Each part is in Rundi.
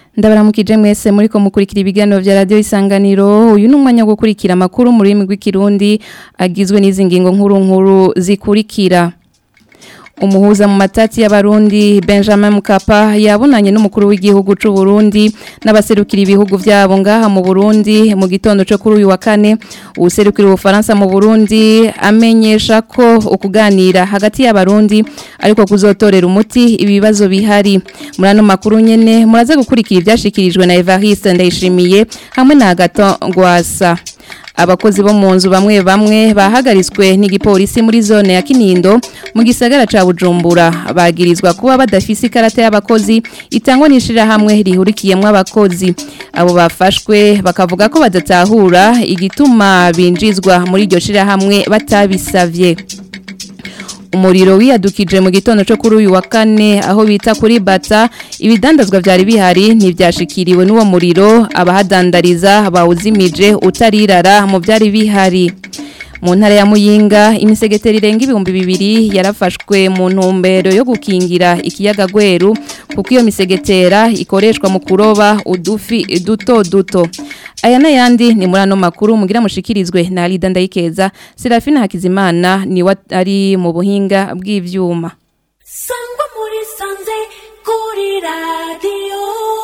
ndabaramukije mwese muri ko mukurikira ibiganiro vya radio isanganiro uyu ni umwanya wo gukurikira amakuru mu rurimi rw'ikirundi agizwe n'izi ngingo nkuru nkuru zikurikira umuhuza mu matati y'abarundi Benjamin Mkapa yabonanye n'umukuru w'igihugu c'u Burundi n'abaserukira ibihugu vyabo ngaha mu Burundi mu gitondo cyo kuri uyu wa kane userukira ubufaransa mu Burundi amenyesha ko ukuganira hagati y'abarundi ariko kuzotorera umuti ibibazo bihari muri ano makuru nyene muraze gukurikira ivyashikirijwe na Evariste Ndayishimiye hamwe na Agaton Gwasa abakozi bo mu nzu bamwe bamwe bahagaritswe n'igipolisi muri zone ya Kinindo mu gisagara ca Bujumbura bagirizwa kuba badafise ikarata y'abakozi itangwa n'ishira hamwe rihurikiyemwe abakozi abo bafashwe bakavuga ko badatahura igituma binjizwa muri iryo shira hamwe batabisavye umuriro wiyadukije mu gitondo cyo kuri uyu wa kane aho bita kuri bata ibidandazwa byari bihari ntibyashikiriwe n'uwo muriro abahadandariza bawuzimije utarirara mu byari bihari mu ntara ya muyinga imisegeteri irenga ibihumbi bibiri yarafashwe mu ntumbero yo gukingira ikiyaga gweru kuko iyo misegetera ikoreshwa mu kuroba udufi duto duto aya n'ayandi ni muri ano makuru mugira mushikirizwe na Alida Ndayikeza Serafina Hakizimana ni ari mu buhinga bw'ivyuma sangwa muri sanze kuri radio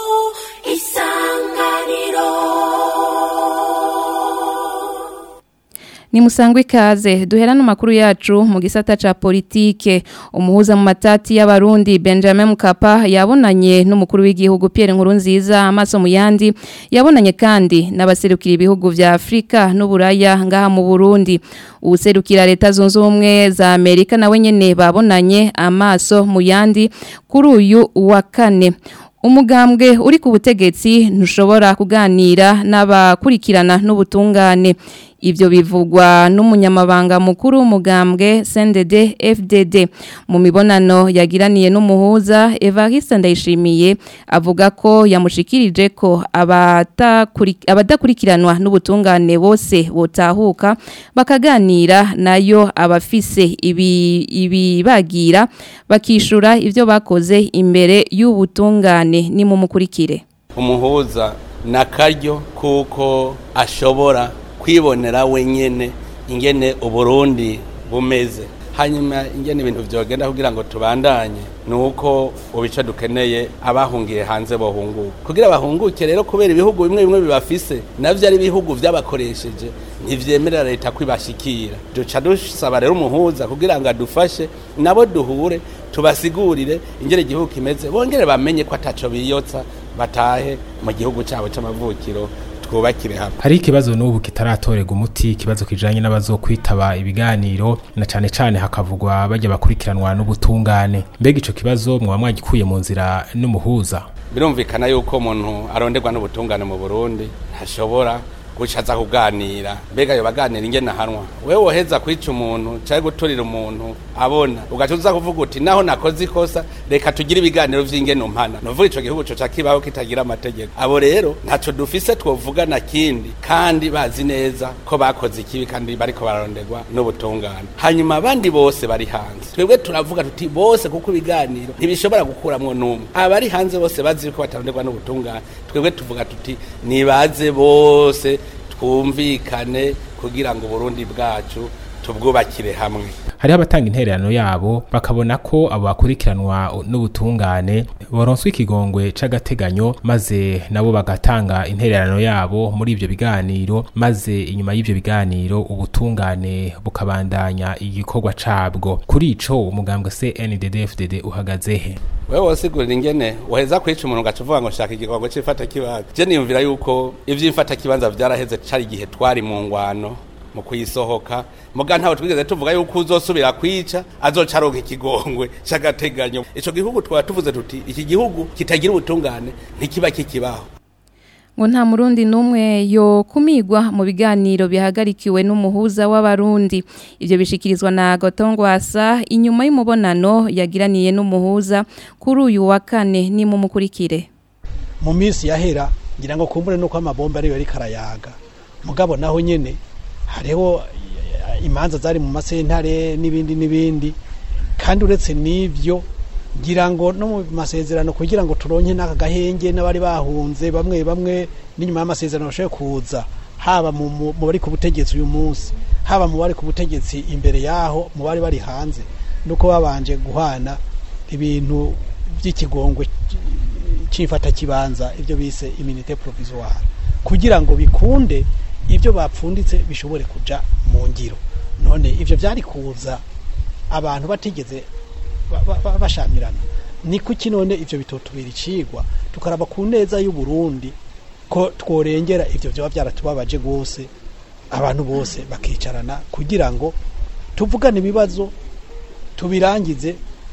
isanganiro ni musangwe ikaze duherana amakuru yacu mu gisata ca politike umuhuza mu matati y'abarundi Benjamin Mkapa yabonanye n'umukuru w'igihugu Pierre Nkurunziza amaso mu yandi yabonanye kandi n'abaserukira ibihugu vya Afrika n'uburaya ngaha mu Burundi userukira leta zunze ubumwe za Amerika nawe nyene babonanye amaso mu yandi kuri uyu wa kane umugambwe uri ku butegetsi ntushobora kuganira n'abakurikirana n'ubutungane Ivyo bivugwa n'umunyamabanga mukuru w'umugambwe CNDD FDD mu mibonano yagiraniye n'umuhuza Evariste Ndayishimiye avuga ko yamushikirije ko abadakurikiranwa n'ubutungane bose botahuka bakaganira nayo abafise ibi ibibagira bakishura ivyo bakoze imbere y'ubutungane ni mu mukurikire umuhuza nakaryo kuko ashobora kwibonera wenyene ingene uburundi bumeze hanyuma ingene ibintu vyogenda kugira ngo tubandanye nuko ubice dukeneye abahungiye hanze bohunguka kugira bahunguke rero kubera ibihugu bimwe bimwe bibafise navyo ari ibihugu vyabakoresheje ntivyemerera leta kwibashikira duca dusaba rero umuhuza kugira ngo adufashe nabo duhure tubasigurire ingene igihugu kimeze bongere bamenye ko ataco biyotsa batahe mu gihugu cabo c'amavukiro twubakire hamwe hari ikibazo n'ubu kitaratorega umuti ikibazo kijanye n'abazokwitaba ibiganiro na cane cane hakavugwa bajya bakurikiranwa n'ubutungane mbega ico kibazo mwaba mwagikuye mu nzira n'umuhuza birumvikana yuko umuntu aronderwa n'ubutungane mu Burundi ntashobora guca aza kuganira mbega yo baganira ingene ahanwa wewe woheza kwica umuntu cyangwa guturira umuntu abona ugaca uza kuvuga uti naho nakoze ikosa reka tugire ibiganiro vy'ingene umpana nuvuga ico gihugu coca kibaho kitagira amategeko abo rero ntaco dufise twovuga na kindi kandi bazi neza ko bakoze ikibi kandi bariko bararonderwa n'ubutungane hanyuma abandi bose bari hanze twebwe turavuga tuti bose kuko ibiganiro ntibishobora gukuramwo n'umwe abari hanze bose bazi ko bataronderwa n'ubutungane twebwe tuvuga tuti nibaze bose twumvikane kugira ngo Burundi bwacu tubwubakire hamwe hariho abatanga intererano yabo bakabona ko abo bakurikiranwa n'ubutungane boronswa ikigongwe c'agateganyo maze nabo bagatanga intererano yabo muri ivyo biganiro maze inyuma y'ivyo biganiro ubutungane bukabandanya igikorwa cabwo kuri ico umugambwe CNDD-FDD uhagaze he wewe wosigurira ingene waheza kwica umuntu ugaca uvuga ngo shaka igikorwa c'ifata kibanza je niyumvira yuko ivy'imfata kibanza vyaraheze cari igihe twari mu ngwano mu kuyisohoka muga ntawe twigeze tuvuga yuko uzosubira kwica azoca aronka ikigongwe c'agateganyo ico gihugu twaba tuvuze tuti iki gihugu kitagira ubutungane ntikiba kikibaho ngo nta murundi n'umwe yo kumigwa mu biganiro bihagarikiwe n'umuhuza w'abarundi ivyo bishikirizwa na Gotongwasa inyuma y'umubonano yagiraniye n'umuhuza kuri uyu wa kane ni mu mukurikire mu minsi yahera ngira ngo kumbure nuko amabomba ariyo ariko arayaga mugabo naho nyene hariho imanza zari mu masentare n'ibindi n'ibindi kandi uretse n'ivyo ngira ngo no mu masezerano kugira ngo turonke n'aka gahenge n'abari bahunze bamwe bamwe n'inyuma y'amasezerano bashoboye kuza haba mu mu- mu bari ku butegetsi uyu munsi haba mu bari ku butegetsi imbere yaho mu bari bari hanze nuko babanje guhana ibintu by'ikigongwe cyifata kibanza ibyo bise iminite provisoire kugira ngo bikunde ibyo bapfunditse bishobore kuja mu ngiro none ibyo byari kuza abantu batigeze ba- ba- ba- bashamirana ni kuki none ivyo bitotubera icigwa tukaraba ku neza y'u Burundi ko tworengera ivyo vyoba byaratubabaje gose abantu bose bakicarana kugira ngo tuvugane ibibazo tubirangize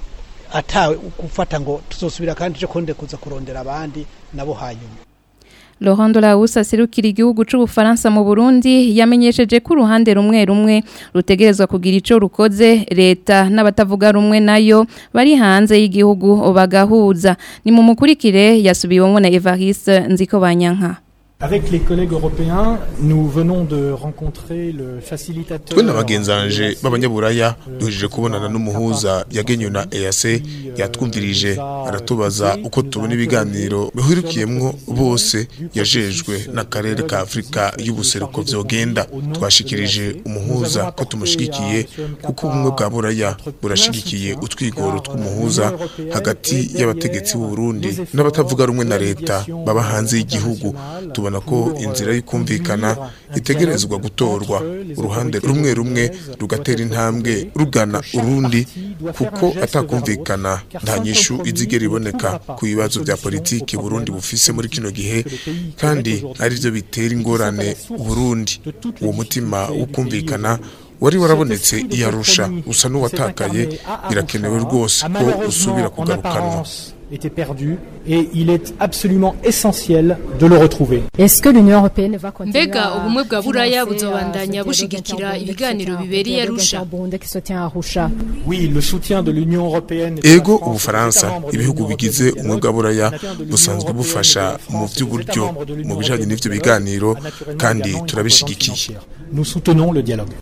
atawe gufata ngo tuzosubira kandi cyo konde kuza kurondera abandi nabo hanyuma Laurent Dolawusa aserukira igihugu c'ubufaransa mu Burundi yamenyesheje ko uruhande rumwe rumwe rutegerezwa kugira ico rukoze leta n'abatavuga rumwe nayo bari hanze y'igihugu bagahuza ni mu mukurikire yasubiwemo na Evariste Nziko Banyanka Avec les collègues européens, nous venons de rencontrer le facilitateur. twe na bagenzanje b'abanyaburaya duhejeje kubonana n'umuhuza yagenywe na EAC yatwumvirije aratubaza uko tubona ibiganiro bihurikiyemwo bose yajejwe n'akarere ka Afrika y'ubuseruko vyogenda twashikirije umuhuza ko tumushigikiye kuko ubumwe bwa buraya burashigikiye utwigoro tw'umuhuza hagati y'abategetsi b'u Burundi n'abatavuga rumwe na leta baba hanze y'igihugu tubona ko inzira y'ukumvikana itegerezwa gutorwa uruhande rumwe rumwe rugatera intambwe rugana urundi kuko atakumvikana nta nyishu izigera iboneka ku bibazo bya politiki Burundi bufise muri kino gihe kandi ari byo bitera ingorane Burundi uwo mutima wo kumvikana wari warabonetse i Arusha usa n'uwatakaye birakenewe rwose ko usubira kugarukanwa était perdu et il est absolument essentiel de le retrouver. Est-ce que l'Union européenne va continuer Mbega à ubumwe bwa buraya financer, buzobandanya euh, ce bushigikira dialogue ibiganiro interburundais bibereye dialogue Arusha? interburundais qui se tient à Arusha Oui, le soutien de l'Union européenne. et de la ego France aux ubufaransa États membres de ibihugu l'Union bigize européenne umwe bwa buraya naturellement de l'Union busanzwe européenne bufasha et de la mu France aux États by'uburyo membres de l'Union mu bijanye européenne n'ivyo de biganiro a naturellement kandi également une turabishigikiye composante financière. Nous soutenons le dialogue.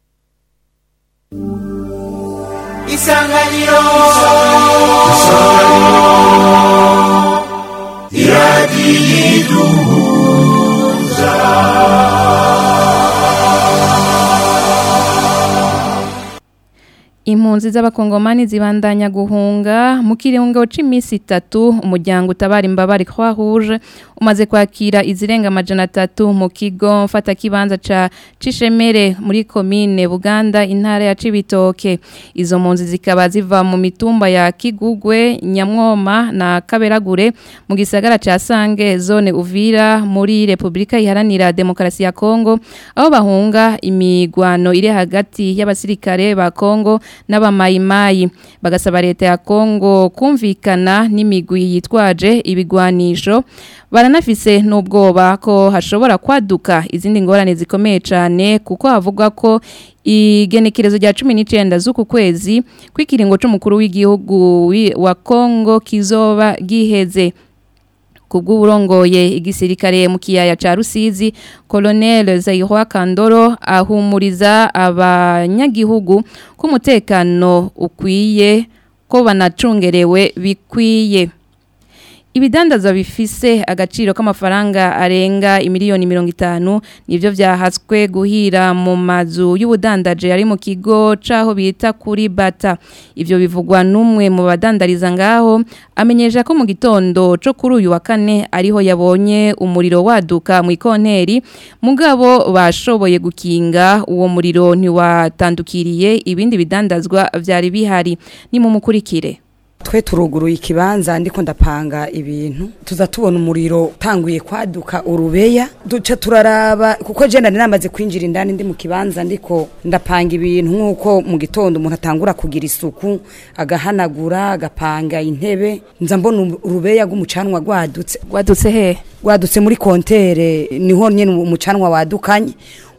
isanganiro Impunzi z'abakongomani zibandanya guhunga mu kiringo c'imisi itatu umuryango utabara imbabare Croix Rouge umaze kwakira izirenga amajana atatu mu kigo mfata kibanza ca Cishemere muri komine Buganda intara ya Cibitoke izo mpunzi zikaba ziva mu mitumba ya Kigugwe Nyamwoma na Kaberagure mu gisagara ca Sange zone Uvira muri Republika iharanira Demokarasi ya Kongo aho bahunga imigwano iri hagati y'abasirikare ba Kongo n'abamayimayi bagasaba leta ya Kongo kumvikana n'imigwi yitwaje ibigwanisho baranafise n'ubwoba ko hashobora kwaduka izindi ngorane zikomeye cyane kuko havugwa ko igenekerezo rya 19 z'uku kwezi kw'ikiringo c'umukuru w'igihugu wi- wa Kongo kizoba giheze kubw'uburongoye igisirikare mu kiyaya ca Rusizi Colonel Zairwa Kandoro ahumuriza abanyagihugu ko umutekano ukwiye ko banacungerewe bikwiye Ibidandaza bifise agaciro k'amafaranga arenga imiliyoni mirongo itanu nivyo vyahatswe guhira mu mazu y'ubudandaje ari mu kigo caho bita kuri bata ivyo bivugwa n'umwe mu badandariza ngaho amenyesha ko mu gitondo co kuri uyu wa kane ariho yabonye umuriro waduka mu ikonteri mugabo bashoboye gukinga uwo muriro ntiwatandukiriye ibindi bidandazwa vyari bihari ni mu mukurikire twe turuguruye ikibanza ndiko ndapanga ibintu tuza tubona umuriro utanguye kwaduka urubeya duca turaraba kuko je nari namaze kwinjira indani ndi mu kibanza ndiko ndapanga ibintu nk'uko mu gitondo umuntu atangura kugira isuku agahanagura agapanga intebe nza mbona urubeya rw'umucanwa rwadutse Wadutse he rwadutse muri kontere niho nyene umucanwa wadukanye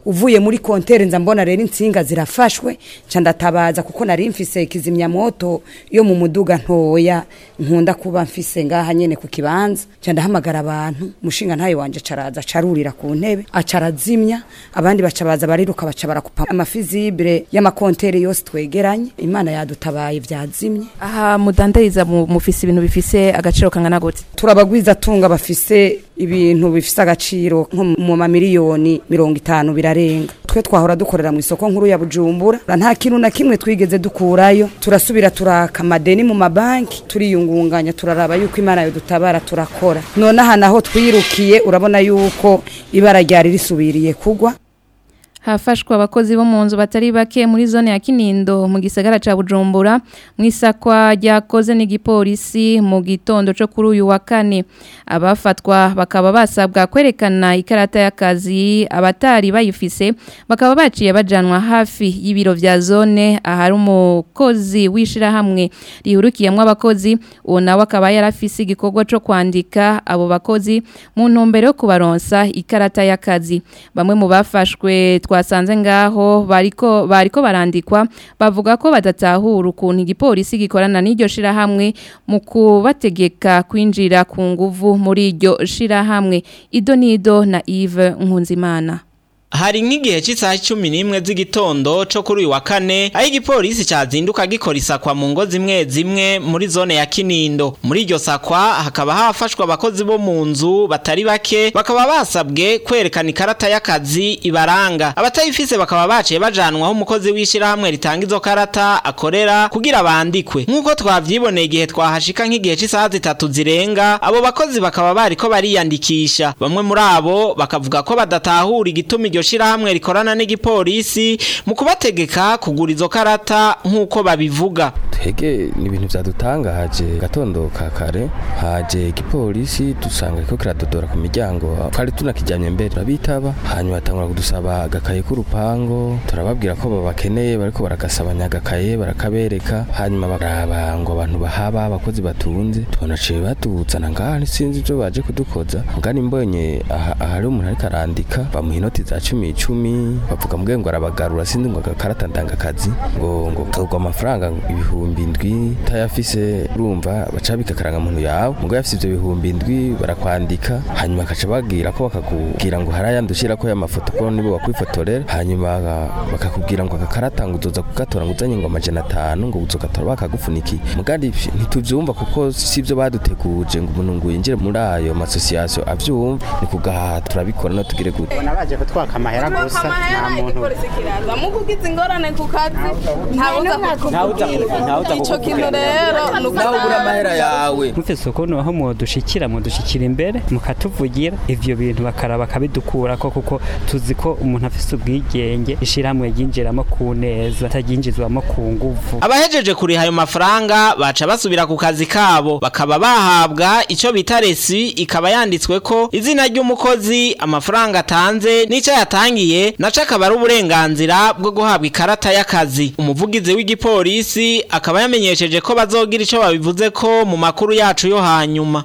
uvuye muri kontere nza mbona rero insinga zirafashwe nca ndatabaza kuko nari mfise kizimyamoto yo mu muduga ntoya nkunda kuba mfise ngaha nyene ku kibanza nca ndahamagara abantu mushinga ntayo wanje caraza carurira ku ntebe acarazimya abandi baca baza bariruka baca barakupa amafizibire y'amakontere yose twegeranye imana yadutabaye vyazimye aha mudandariza mu- mufise ibintu bifise agaciro kangana gute turabagwiza tunga bafise ibintu bifise agaciro nko mu mamiliyoni mirongo itanu birarenga twe twahora dukorera mu isoko nkuru ya bujumbura nta kintu na kimwe twigeze dukurayo turasubira turaka amadeni mu mabanki turiyungunganya turaraba yuko imana yodutabara turakora none aha naho twirukiye urabona yuko ibara ryari risubiriye kugwa hafashwa abakozi bo mu nzu batari bake muri zone ya Kinindo mu gisagara ca Bujumbura mu isakwa ryakoze n'igipolisi mu gitondo cyo kuri uyu wa kane abafatwa bakaba basabwa kwerekana ikarata y'akazi abatari bayifise bakaba baciye bajanwa hafi y'ibiro vya zone ahari umukozi wishirahamwe rihurukiyemwo abakozi uwo nawe akaba yarafise igikorwa cyo kwandika abo bakozi mu ntumbero yo kubaronsa ikarata y'akazi bamwe mu bafashwe twasanze ngaho bariko bariko barandikwa bavuga ko badatahura ukuntu igipolisi gikorana n'iryo shirahamwe mu kubategeka kwinjira ku nguvu muri iryo shirahamwe ido nido na Yves Nkunzimana Hari nk'igihe cy'isaha cumi n'imwe z'igitondo cyo kuri uyu wa kane aho igipolisi cyazinduka gikora isakwa mu ngo zimwe zimwe muri zone ya Kinindo muri iryo sakwa hakaba hafashwe abakozi bo mu nzu batari bake bakaba basabwe kwerekana ikarata y'akazi ibaranga abatayifise bakaba baciye bajanwaho umukozi w'ishirahamwe ritanga izo karata akorera kugira bandikwe nk'uko twavyiboneye igihe twahashika nk'igihe cy'isaha zitatu zirenga abo bakozi bakaba bariko bariyandikisha bamwe muri abo bakavuga ko badatahura igituma iryo shirahamwe rikorana n'igipolisi mu kubategeka kugura izo karata nk'uko babivuga twege ni ibintu byadutangaje gatondo ka kare haje igipolisi dusanga ko kiradodora ku miryango twari tunakijyanye mbere turabitaba hanyuma batangura kudusaba agakaye k'urupango turababwira ko babakeneye bariko baragasabanya agakaye barakabereka hanyuma baraba ngo abantu bahaba abakozi batunze tubonaciye batuzana ngaha sinzi ibyo baje kudukoza ngani mbonye aha- ahari umuntu ariko arandika bamuha inoti za cumi icumi bavuga mbwe ngo arabagarura sinzi ngo agakarata ndangakazi ngo ngo kagwa amafaranga ibihumbi indwi utayafise urumva baca bikakaranga muntu yawe ngo yafise ivyo bihumbi indwi barakwandika hanyuma akaca bagira ko bakakubwira ngo harayandushira ko y'amafoto ko nibo bakwifotorera hanyuma baka- bakakubwira ngo agakarata ngo uzoza kugatora ngo uzanye ngo amajana atanu ngo uzogatora bakagufunikiye mugandi ntituvyumva kuko sivyo baduteguje ngo umuntu ngo yinjire muri ayo masosiyasiyo avyumva ni kugaha turabikora no tugire gute nabaje kutwaka amahera gusa nta muntu kiraza mukugize ingorane ku kazi ntawuza ntawuza ntawuza ico kintu rero nawe ubura amahera yawe mufise ukuntu aho mudushikira mudushikira imbere mukatuvugira ivyo bintu bakaraba bakabidukurako kuko tuzi ko umuntu afise ubwigenge ishirahamwe ryinjiramo ku neza ataryinjizwamo ku nguvu abahejeje kuriha ayo mafaranga baca basubira ku kazi kabo bakaba bahabwa ico bita resi ikaba yanditswe ko izina ry'umukozi amafaranga atanze n'ico yatangiye naco akaba ari uburenganzira bwo guhabwa ikarata y'akazi umuvugizi w'igipolisi akaba yamenyesheje ko bazogira ico babivuze ko mu makuru yacu yo hanyuma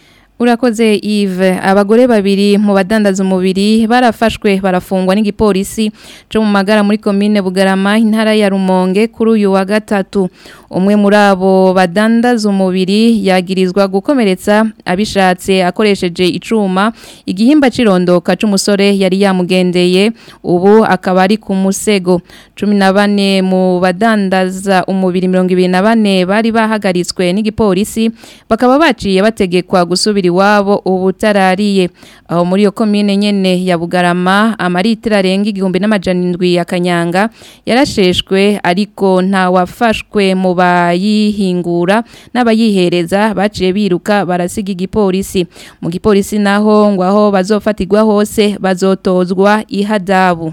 Urakoze Yves abagore babiri mu badandaza umubiri barafashwe barafungwa n'igipolisi cyo mu magara muri commune Bugarama intara ya Rumonge kuri uyu wa gatatu umwe muri abo badandaza umubiri yagirizwa gukomeretsa abishatse akoresheje icuma igihimba cirondoka c'umusore yari yamugendeye ubu akaba ari ku musego 14 mu badandaza umubiri 24 bari bahagaritswe n'igipolisi bakaba baciye bategekwa gusubira iwabo ubutarariye aho muri iyo komine nyene ya Bugarama amaritira arenga igihumbi n'amajana indwi ya Kanyanga yarasheshwe ariko nta wafashwe mu bayihingura n'abayihereza baciye biruka barasiga igipolisi mu gipolisi naho ngo aho bazofatirwa hose bazotozwa ihadabu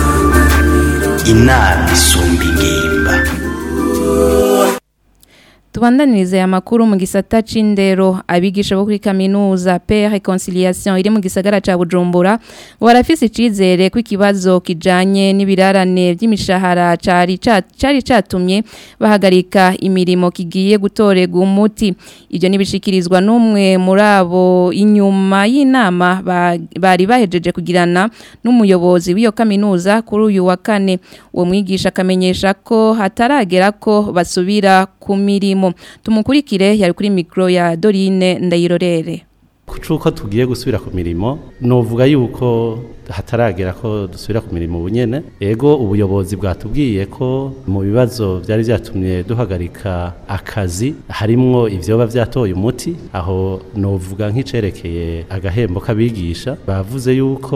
inama isumba ingimba tubandanirize aya makuru mu gisata c'indero abigisha bo kuri kaminuza Père Reconciliation iri mu gisagara ca Bujumbura ngo barafise icizere ko ikibazo kijanye n'ibirarane by'imishahara cari ca- cari catumye bahagarika imirimo kigiye gutorega umuti ibyo nibishikirizwa n'umwe muri abo inyuma y'inama ba- bari bahejeje kugirana n'umuyobozi w'iyo kaminuza kuri uyu wa kane uwo mwigisha akamenyesha ko hataragera ko basubira ku mirimo tumukurikire yari kuri mikoro ya Dorine Ndayirorere cuko tugiye gusubira ku mirimo novuga yuko hataragera ko dusubira ku mirimo bunyene ego ubuyobozi bwatubwiye ko mu bibazo byari byatumye duhagarika akazi harimwo ivyoba vyatoye umuti aho novuga nk'icerekeye agahembo k'abigisha bavuze yuko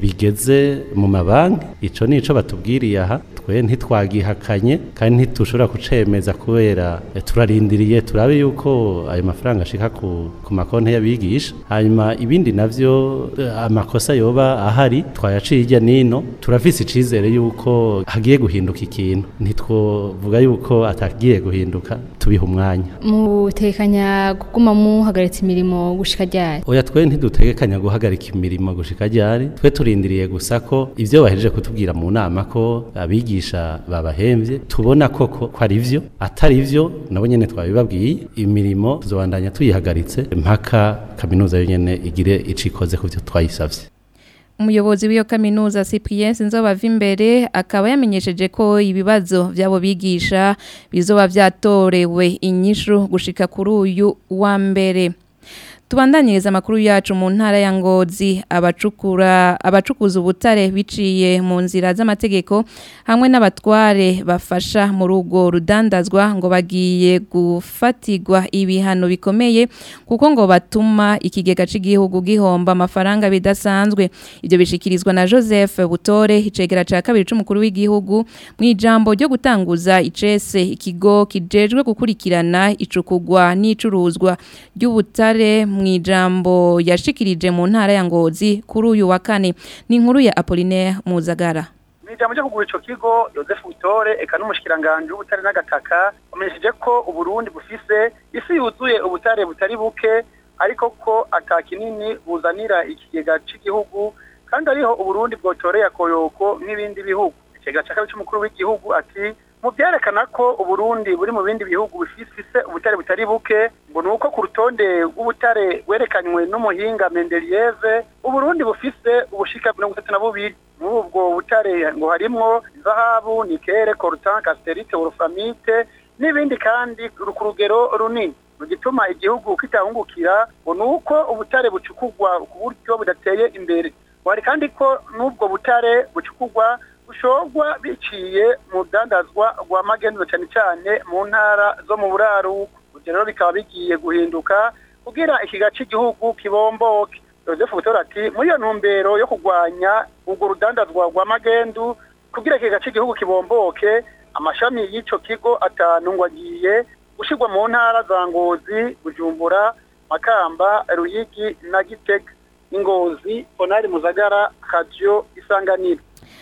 bigeze mu mabanki ico nico batubwiriye aha twe ntitwagihakanye kandi ntitushobora kucemeza kubera eh, turarindiriye turabe yuko ayo mafaranga ashika ku, ku makonti y'abigisha hanyuma ibindi navyo eh, amakosa yoba ahari twayaciye hirya nino turafise icizere yuko hagiye guhinduka ikintu ntitwovuga yuko atagiye guhinduka tubiha umwanya mutekanya kuguma muhagaritse imirimo gushika ryari oya twe ntidutegekanya guhagarika imirimo gushika ryari twe turindiriye gusa ko ivyo bahejeje kutubwira mu nama ko abigisha babahemvye tubona koko ko ari vyo atari vyo nabo nyene twabibabwiye imirimo tuzobandanya tuyihagaritse mpaka kaminuza yo nyene igire icikoze ku vyo twayisavye umuyobozi w'iyo kaminuza Cyprien Sinzobava imbere akaba yamenyesheje ko ibibazo byabo bigisha bizoba vyatorewe inyishu gushika kuri uyu wa mbere Tubandanyiriza amakuru yacu mu ntara ya Ngozi abacukura abacukuza ubutare biciye mu nzira z'amategeko hamwe n'abatware bafasha mu rugo rudandazwa ngo bagiye gufatirwa ibihano bikomeye kuko ngo batuma ikigega cy'igihugu gihomba amafaranga bidasanzwe ibyo bishikirizwa na Joseph Butore icegera ca kabiri c'umukuru w'igihugu mu ijambo ryo gutanguza icese ikigo kijejwe gukurikirana icukugwa n'icuruzwa ry'ubutare mu ijambo yashikirije mu ntara ya Ngozi kuri uyu wa kane ni inkuru ya Apollinaire Muzagara Mijambo cyo kugura ico kigo Joseph Butore eka n'umushikiranganje w'ubutare n'agataka bamenyesheje ko uburundi bufise isi yuzuye ubutare butari buke ariko ko ata kinini buzanira ikigega c'igihugu kandi ariho uburundi bwotoreye akoyoko n'ibindi bihugu ikigega ca kabiri c'umukuru w'igihugu ati mu byerekana ko uburundi buri mu bindi bihugu bifise ubutare butari buke ngo ni uko ku rutonde rw'ubutare werekanywe n'umuhinga mendeliyeve uburundi bufise ubushika mirongo itatu na bubiri muri ubwo butare ngo harimwo zahabu nikere coltan casterite wolframite n'ibindi kandi ku rugero runini mu gituma igihugu kitahungukira ngo ni uko ubutare bucukugwa ku buryo budateye imbere wari kandi ko n'ubwo butare bucukugwa bushorwa biciye mu rudandazwa rwa magenzo cyane cyane mu ntara zo mu buraruko ibyo rero bikaba bigiye guhinduka kugira ikiga cy'igihugu kibomboke Joseph Butora ati muri iyo ntumbero yo kurwanya urwo rudandazwa rwa magendu kugira ikiga cy'igihugu kibomboke amashami y'ico kigo atanu ngo agiye gushirwa mu ntara za Ngozi Bujumbura Makamba Ruyigi na Gitega Ingozi Onari Muzagara Radio Isanganiro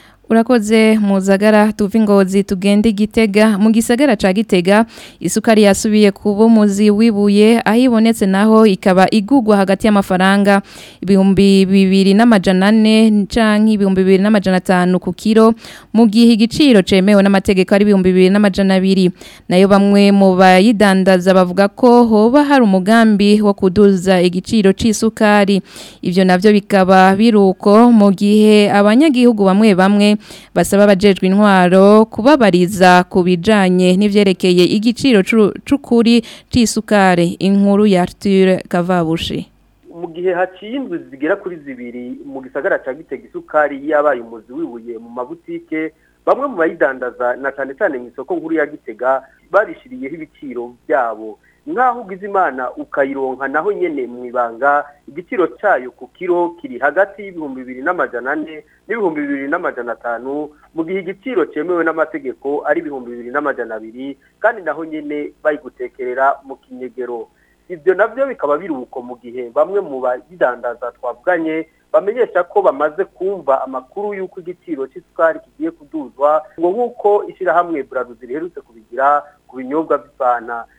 Urakoze muzagara tuvi ngozi tugende gitega mu gisagara ca gitega isukari yasubiye kuba muzi wibuye aho ibonetse naho ikaba igugwa hagati y'amafaranga ibihumbi bibiri n'amajana ane canke ibihumbi bibiri n'amajana atanu ku kiro mu gihe igiciro cemewe n'amategeko ari ibihumbi bibiri n'amajana abiri nayo bamwe mu bayidandaza bavuga ko hoba hari umugambi wo kuduza igiciro c'isukari ivyo navyo bikaba biruko mu gihe abanyagihugu bamwe bamwe basaba abajejwe intwaro kubabariza ku bijanye n'ivyerekeye igiciro c'ukuri c'isukari inkuru ya Arthur Kavabushi mu gihe haciye indwi zigera kuri zibiri mu gisagara ca Gitega isukari yabaye umuzi wibuye mu mabutike bamwe mu bayidandaza na cyane cyane mu isoko nkuru ya Gitega barishiriyeho ibiciro byabo nk'aho ugize imana ukayironka naho nyene mu ibanga igiciro cyayo ku kiro kiri hagati y'ibihumbi bibiri n'amajana ane n'ibihumbi bibiri n'amajana atanu mu gihe igiciro cyemewe n'amategeko ari ibihumbi bibiri n'amajana abiri kandi naho nyene bayigutekerera mu kinyegero ibyo nabyo bikaba biri uko mu gihe bamwe mu bayidandaza twavuganye bamenyesha ko bamaze kumva amakuru y'uko igiciro cy'isukari kigiye kuduzwa ngo nk'uko ishyirahamwe buraruzi riherutse kubigira ku binyobwa by'ifana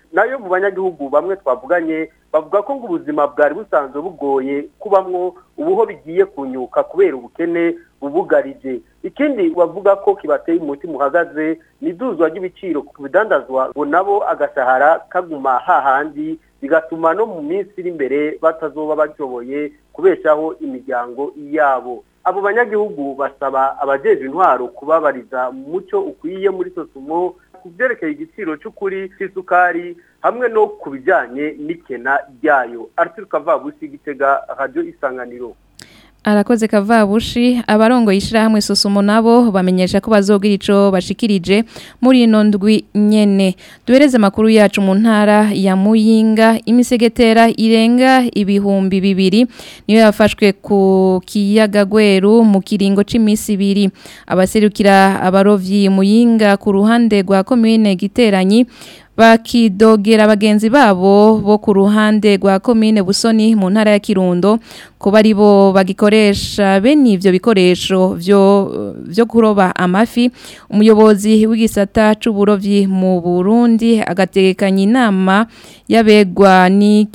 nayo mu banyagihugu bamwe twavuganye bavuga ko ngo ubuzima bwari busanzwe bugoye kubamwo ubuho bigiye kunyuka kubera ubukene bubugarije ikindi bavuga ko kibateye umutima uhagaze ni iduzwa ry'ibiciro ku bidandazwa ngo nabo agashahara kaguma hahandi bigatuma no mu minsi iri imbere batazoba bashoboye kubeshaho imiryango yabo abo banyagihugu basaba abajejwe intwaro kubabariza mu muco ukwiye muri sosumo ku byerekeye igiciro cy'ukuri cy'isukari hamwe no ku bijyanye n'ikena ryayo arthur kavabusi gitega radiyo isanganiro arakoze kavabushi abarongo yishirahamwe sosumo nabo bamenyesha ko bazogira ico bashikirije muri ino ndwi nyene duhereze makuru yacu mu ntara ya Muyinga imisegetera irenga ibihumbi bibiri niyo yafashwe ku kiyaga gweru mu kiringo c'imisi ibiri abaserukira abarovyi Muyinga ku ruhande rwa commune giteranyi bakidogera bagenzi babo bo ku ruhande rwa komine busoni mu ntara ya kirundo kuba ari bo bagikoresha bene ivyo bikoresho vyo vyo kuroba amafi umuyobozi w'igisata c'uburovyi mu Burundi agategekanya inama yabegwa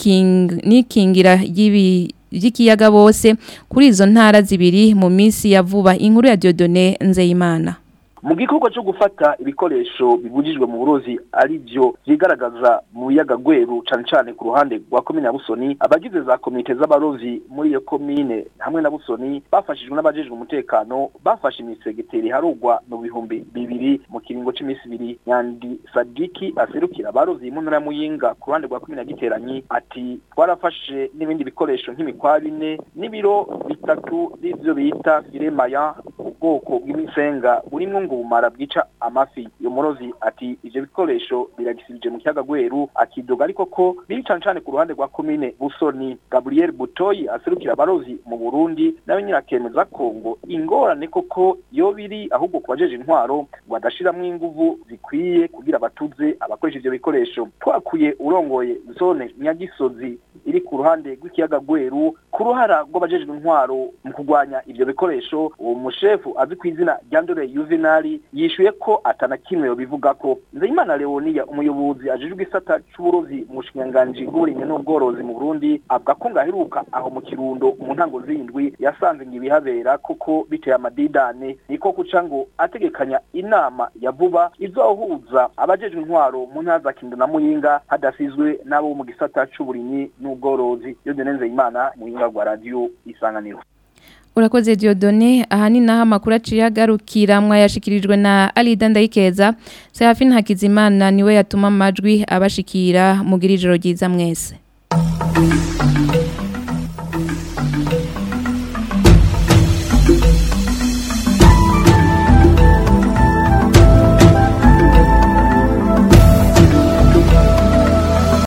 n'ikingira ry'ibi ry'ikiyaga bose kuri izo ntara zibiri mu minsi ya vuba inkuru ya Dieudonné Nzeyimana mu gikorwa cyo gufata ibikoresho bibujijwe mu burozi ari byo byigaragaza mu biyaga gweru cyane cyane ku ruhande rwa komine ya busoni abagize za komite z'abarozi muri iyo komine hamwe na busoni bafashijwe n'abajejwe umutekano bafashe imisegeteri harugwa mu bihumbi bibiri mu kiringo cy'iminsi ibiri nyandi sadiki aserukira abarozi mu ntara ya muyinga ku ruhande rwa komine ya giteranyi ati twarafashe n'ibindi bikoresho nk'imikwa bine n'ibiro bitatu n'ibyo bita firemaya ubwoko bw'imisenga burimwo ngo bumara bwica amafi iyo murozi ati ivyo bikoresho biragisibije mu kiyaga gweru akidoga ariko ko biri cane cane ku ruhande rwa komine busoni gabriel butoyi aserukira abarozi mu burundi nawe nyine akemeza ko ngo ingorane koko yo biri ahubwo ku bajeje intwaro ngo badashiramwo inguvu zikwiye kugira batuze abakoresha ivyo bikoresho twakuye urongoye zone nyagisozi iri ku ruhande rw'ikiyaga gweru ku ruhara rw'abajejwe intwaro mu kurwanya ivyo bikoresho uwo mushefu azi ku izina rya ndore yuvenali yishuye ko atana kimwe yobivuga ko nzeyimana leonia umuyobozi ajejwe isata c'uburozi mu bushikiranganji bw'uburimyi n'ubworozi mu burundi avuga ko ngaheruka aho mu kirundo mu ntango zindwi yasanze ngo ibihabera koko biteye amadidane niko kuca ngo ategekanya inama ya vuba izohuza abajejwe intwaro mu ntara za kindo na muyinga hadasizwe n'abo mu gisata c'uburimyi n'ubworozi yodene nzeyimana muyinga rwa radiyo isanganiro Urakoze Diodone ahani naho amakuru aciye agarukira mwayashikirijwe na Alida Ndayikeza Serafine Hakizimana niwe yatuma amajwi abashikira mugira ijoro ryiza mwese